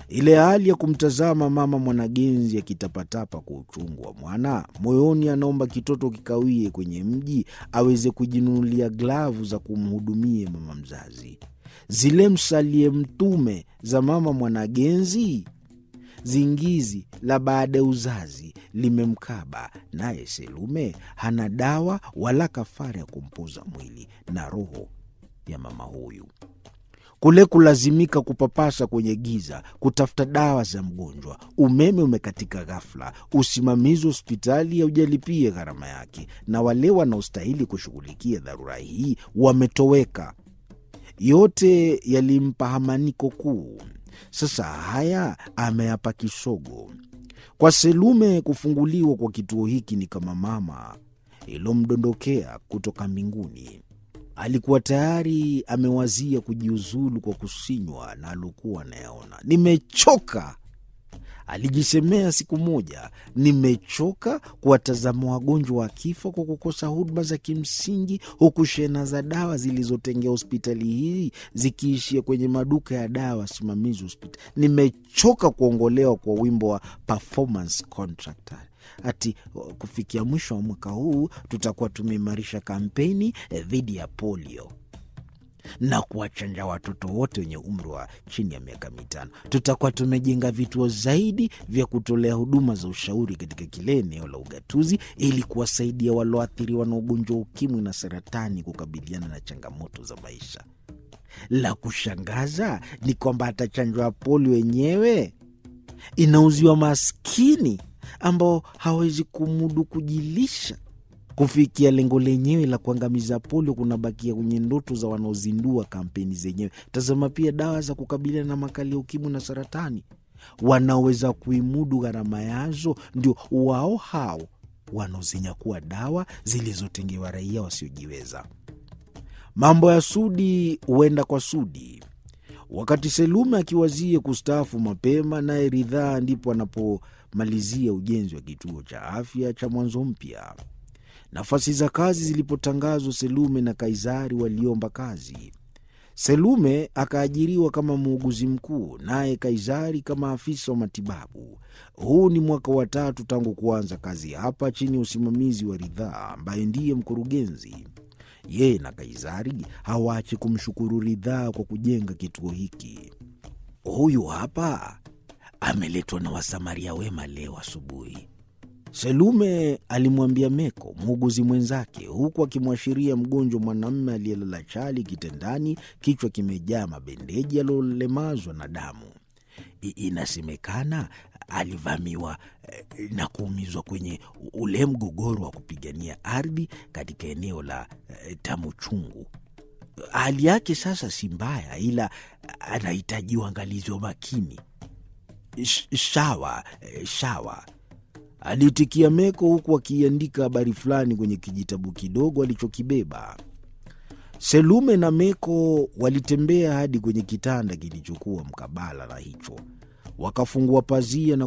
Ile hali ya kumtazama mama Mwanagenzi akitapatapa kwa uchungu wa mwana moyoni, anaomba kitoto kikawie kwenye mji aweze kujinunulia glavu za kumhudumie mama mzazi, zile msalie mtume za mama Mwanagenzi. Zingizi la baada ya uzazi limemkaba, naye Selume hana dawa wala kafara ya kumpoza mwili na roho ya mama huyu. Kule kulazimika kupapasa kwenye giza kutafuta dawa za mgonjwa, umeme umekatika ghafla, usimamizi wa hospitali haujalipia gharama yake, na wale wanaostahili kushughulikia dharura hii wametoweka. Yote yalimpa hamaniko kuu. Sasa haya ameyapa kisogo. Kwa Selume, kufunguliwa kwa kituo hiki ni kama mama ilomdondokea kutoka mbinguni. Alikuwa tayari amewazia kujiuzulu kwa kusinywa na alokuwa anayaona. Nimechoka, alijisemea siku moja, nimechoka kuwatazama wagonjwa wakifa kwa kukosa huduma za kimsingi, huku shehena za dawa zilizotengea hospitali hii zikiishia kwenye maduka ya dawa simamizi hospitali. Nimechoka kuongolewa kwa wimbo wa performance contract ati kufikia mwisho wa mwaka huu tutakuwa tumeimarisha kampeni dhidi ya polio na kuwachanja watoto wote wenye umri wa chini ya miaka mitano. Tutakuwa tumejenga vituo zaidi vya kutolea huduma za ushauri katika kile eneo la ugatuzi ili kuwasaidia walioathiriwa na ugonjwa wa ukimwi na saratani kukabiliana na changamoto za maisha. La kushangaza ni kwamba hata chanjo ya polio yenyewe inauziwa maskini ambao hawezi kumudu kujilisha. Kufikia lengo lenyewe la kuangamiza polio kunabakia kwenye ndoto za wanaozindua kampeni zenyewe. Tazama pia dawa za kukabiliana na makali ya ukimwi na saratani. Wanaoweza kuimudu gharama yazo ndio wao hao wanaozinyakua dawa zilizotengewa raia wasiojiweza. Mambo ya Sudi huenda kwa Sudi. Wakati Selume akiwazia kustaafu mapema, naye Ridhaa ndipo anapomalizia ujenzi wa kituo cha afya cha Mwanzo Mpya. Nafasi za kazi zilipotangazwa, Selume na Kaizari waliomba kazi. Selume akaajiriwa kama muuguzi mkuu, naye Kaizari kama afisa wa matibabu. Huu ni mwaka wa tatu tangu kuanza kazi hapa chini ya usimamizi wa Ridhaa ambaye ndiye mkurugenzi. Yeye na Kaizari hawaache kumshukuru Ridhaa kwa kujenga kituo hiki. Huyu hapa ameletwa na wasamaria wema leo asubuhi, Selume alimwambia Meko, muuguzi mwenzake, huku akimwashiria mgonjwa mwanamume aliyelala chali kitandani, kichwa kimejaa mabendeji aliolemazwa na damu. Inasemekana alivamiwa na kuumizwa kwenye ule mgogoro wa kupigania ardhi katika eneo la Tamu Chungu. Hali yake sasa si mbaya, ila anahitaji uangalizi wa makini. Shawa shawa, aliitikia Meko huku akiandika habari fulani kwenye kijitabu kidogo alichokibeba. Selume na Meko walitembea hadi kwenye kitanda kilichokuwa mkabala na hicho, wakafungua pazia na